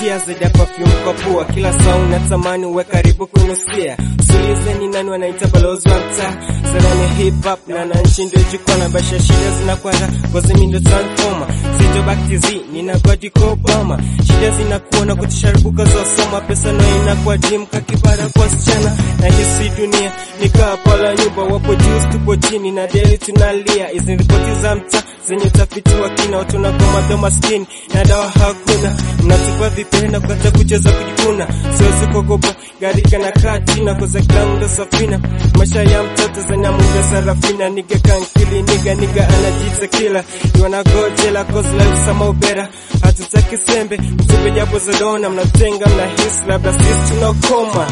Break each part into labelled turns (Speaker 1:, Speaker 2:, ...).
Speaker 1: inanukia zaidi ya perfume kwa pua, kila saa unatamani uwe karibu kunusia. Usiulize ni nani wanaita balozi wa mtaa, sana ni hip hop na na nchi ndio jukwaa na basha shida zinakwenda ngozi mimi ndio transformer, sito back to Z nina godi kwa Obama, shida zinakuona kutisharubuka za soma, pesa na inakuwa dream kakibara kwa sichana na hisi dunia nikaa pala nyumba, wapo juu tupo chini na daily tunalia, hizi ripoti za mtaa zenye utafiti wa kina, watu wanagoma vya maskini na dawa hakuna, mnatupa vipenda kukata kucheza kujikuna, siwezi kuogopa garika na kati na koza kila safina, maisha ya mtoto zenye muda sarafina, niga kankili niga niga anajiita kila iwana gojela kozla sama ubera, hatutaki sembe mtupe japo zodona, mnatenga mnahisi labda sisi tunakoma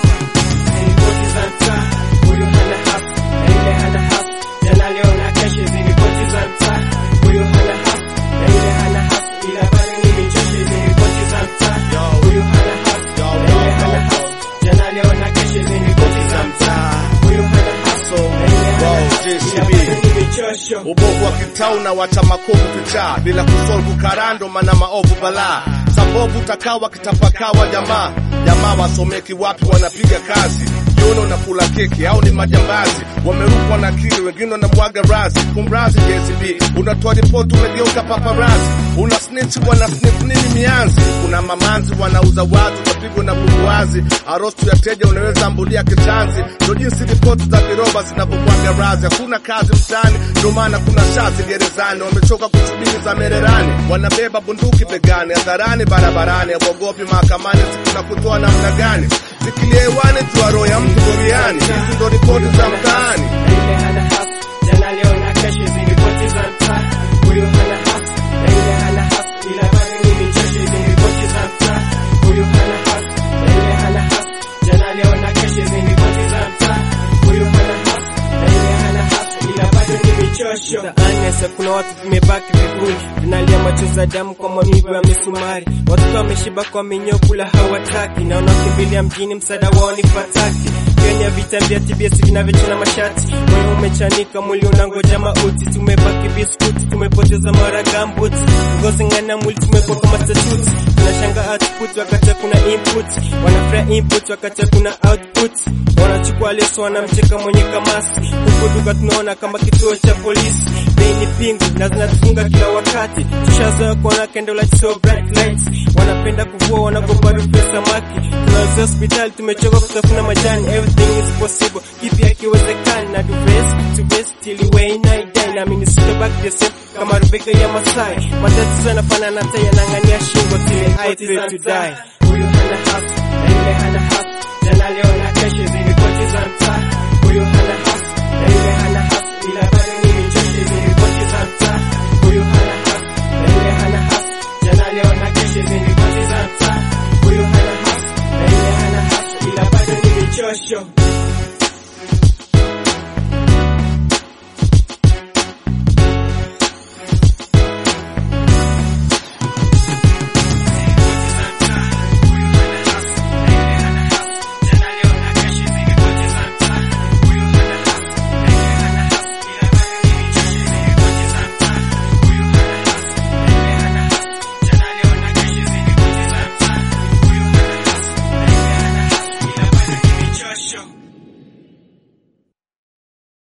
Speaker 1: ripoti za mtaa, huyu hana haki na ile hana haki, jana leo na kesho hizi ripoti za mtaa, huyu hana haki na ile hana haki, ila bado ni michosho hizi ripoti za mtaa, huyu hana haki na ile hana haki, jana leo na kesho hizi ripoti za mtaa, huyu hana haki na ile hana haki, ila bado ni michosho.
Speaker 2: ubovu wa kitau na wacha makovu vichaa bila kusolvu karando mana maovu balaa sabovu takawa kitapakawa jamaa jamaa wasomeki wapi wanapiga kazi jioni unakula keki au ni majambazi wamerukwa na akili wengine wanamwaga razi kumrazi JCB unatoa ripoti umegeuka paparazi una snitch wana snip nini mianzi kuna mamanzi wanauza watu utapigwa na bumbuazi arostu ya teja unaweza ambulia kitanzi ndo jinsi ripoti za viroba zinavyomwaga razi hakuna kazi mtaani ndo maana kuna shazi gerezani wamechoka kusubiri za mererani wanabeba bunduki begani hadharani barabarani awogopi mahakamani sikuna kutoa namna gani zikilia hewani jua roho ya mtu boriani hizi ndo ripoti za mtaani
Speaker 1: na ile hana haki, jana leo na kesho hizi ripoti za mtaa, huyu hana haki na ile hana haki, ila bado ni michosho hizi ripoti za mtaa, huyu hana haki na ile hana haki, jana leo na kesho hizi ripoti za mtaa, huyu hana haki na ile hana haki, ila bado ni michosho. Mtaani kuna watu vimebaki vivuli, vinalia machozi ya damu kwa maumivu ya misumari, watoto wameshiba kwa minyoo, kula hawataki, na wanaokimbilia mjini, msaada wao ni fataki Kenya vita vya TBS vinavyochana mashati, moyo umechanika, mwili unangoja mauti. Tumebaki biskuti, tumepoteza mara gambuti, ngozi ngana mwili tumekuwa kama statuti. Tunashanga output wakati kuna input, wanafanya input wakati kuna output. Wanachukua leso wanamcheka mwenye kamasi, huku duka tunaona kama kituo cha polisi. Bei ni pingu na zinatufunga kila wakati, tushazoea kuona candle light so bright lights. Wanapenda kuvua wanagopa harufu ya samaki, tunazoea hospitali tumechoka kutafuna majani. Everything is possible, kipi akiwezekani na do best to best till way night die. Na mimi sio back the same kama Rebecca ya Masai, matatizo yanafanana hata yanang'ania shingo till I pray to die. Huyu hana haki na yule hana haki, jana leo na kesho hizi ripoti za mtaa. Huyu hana haki na yule hana haki, ila bado ni michosho hizi ripoti za mtaa. Huyu hana haki na yule hana haki, jana leo na kesho hizi ripoti za mtaa. Huyu hana haki na yule hana haki, ila bado ni michosho.